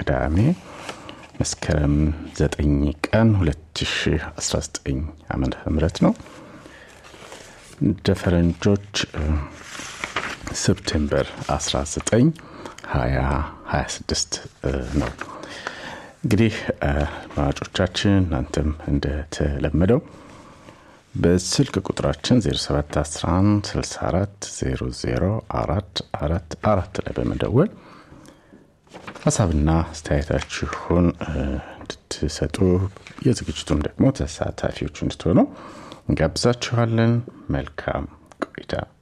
ቅዳሜ መስከረም 9 ቀን 2019 ዓመተ ምህረት ነው እንደ ፈረንጆች ሴፕቴምበር 19 2026 ነው እንግዲህ አድማጮቻችን እናንተም እንደተለመደው በስልክ ቁጥራችን 0711640444 ላይ በመደወል ሀሳብና አስተያየታችሁን እንድትሰጡ የዝግጅቱም ደግሞ ተሳታፊዎች እንድትሆኑ እንጋብዛችኋለን መልካም ቆይታ